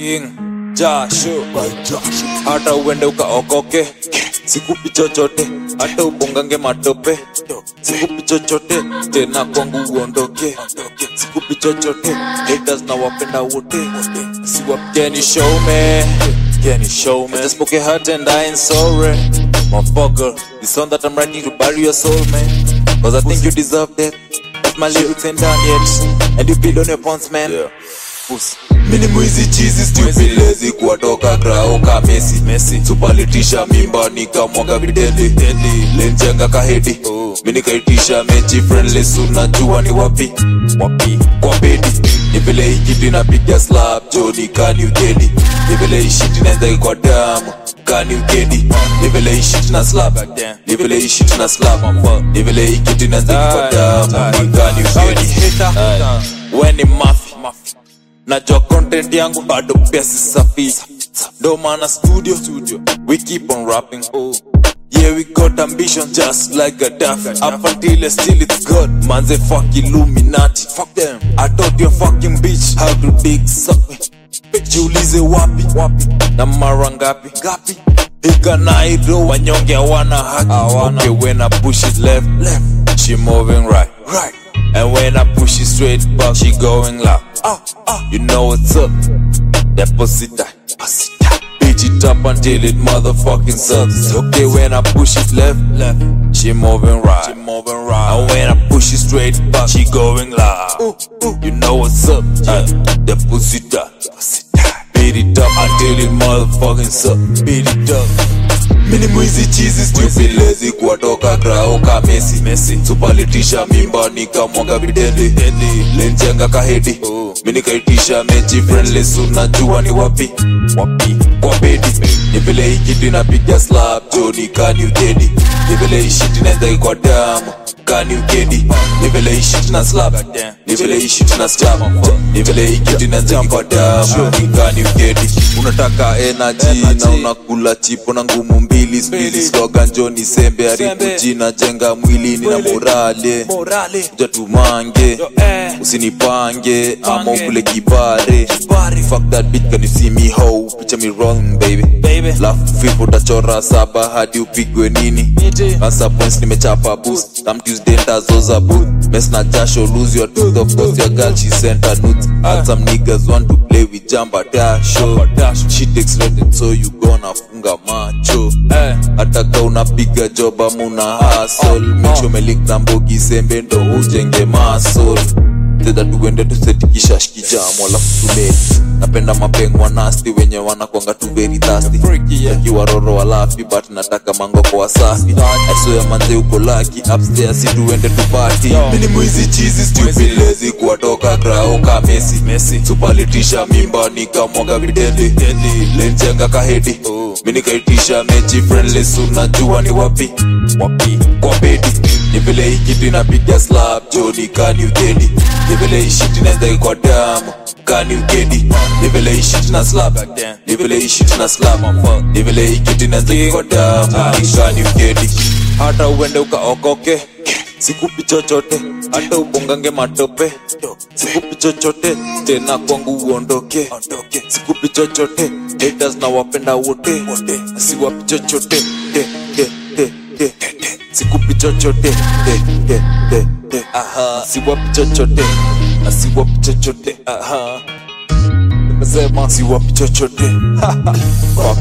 King Jasho hata uende ukaokoke sikupi chochote hata ubongange matope sikupi chochote tena kwangu uondoke sikupi chochote haters na wapenda wote siwap can you show me can you show me I just spoke your heart and I ain't sorry motherfucker the song that I'm writing to bury your soul man cause I think you deserve that If my lyrics ain't done yet and you build on your pawns man Pussy. mini mwizi chizi stupid lazy kuwatoka grao ka Messi Messi supalitisha mimba nikamwaga videli lenjenga kahedi mini kaitisha mechi friendless unajua ni wapi wapi kwa bedi ni vile hii kitu inapiga slap joni kani ugedi ni vile hii shit inaenda kwa damu kani ugedi ni vile hii shit na slap ni vile hii shit na slap ni vile hii kitu inaenda kwa damu kani ugedi we ni mafi najua content yangu bado pia si safi ndo maana studio studio we keep on rapping yeah we got ambition just like Gaddafi up until still it's good manze fuck illuminati fuck them i thought you fucking bitch how to dig suck me jiulize wapi wapi na mara ngapi ngapi ikanaido wanyonge hawana haki okay when i push it left left she moving right right and when I push it straight back, she going loud. Oh, oh, you know what's up? Deposit that, deposit that. Beat it up until it motherfucking sucks. Okay, when I push it left, left, she moving right, she moving right. And when I push it straight back, she going loud. Ooh, ooh, you know what's up? Yeah. Deposit that, deposit that. Beat it up until it motherfucking sucks. Beat it up. mini mwizi chizi stupid lazy kuwatoka grao ka Messi Messi supalitisha mimba nikamwaga videli lenjenga kahedi mini kaitisha mechi friendless unajua ni wapi wapi kwa bedi ni vile hii kitu inapiga slap joni kani ugedi ni vile hii shit inaenda kwa damu kani ugedi ni vile hii shit na slap ni vile hii shit na slap ni vile hii kitu inaenda kwa damu kani ugedi unataka energy na unakula chipo na ngumu mbili spili slogan joni sembe haribu jina jenga mwilini na morale Morale, ja tumange eh. usinipange ama ukule kibare fuck that bitch can you see me how picha me wrong baby Baby. lafu fifu utachora saba hadi upigwe nini Niti. Answer points nimechapa boost Some Tuesday ntazoza boot Mess na jasho lose your tooth Of course your girl she sent her nudes Had some niggas want to play with jamba dasho She takes rated so you gonna funga macho Eh. hata ka unapiga job ama una hustle make sure umelink na mbogi sembe ndo ujenge muscle tedha tuende tusetikisha shikijamo alafu tume napenda mapengwa nasti wenye wanakwanga tu very thirsty Freaky, yeah. akiwa roro walafi but nataka mangoko wasafi asoya manze uko laki upstairs si tuende tupati mini mwizi chizi stupid lazy kuwatoka grao ka Messi Messi supalitisha mimba nikamwaga videli lenjenga kahedi mini kaitisha mechi friendless unajua ni wapi wapi kwa bedi ni vile hii kitu inapiga slap joni kani ugedi ni vile hii shit inaenda kwa damu kani ugedi ni vile hii shit na slap ni vile hii shit na slap ni vile hii kitu inaenda kwa damu kani ugedi hata uende ukaokoke sikupi chochote hata ubongange matope sikupi chochote tena kwangu uondoke sikupi chochote haters na wapenda wote siwapi chochote de, de, de, de, de. sikupi chochote de, de, de, de. siwapi chochote siwapi chochote Aha. nimesema siwapi chochote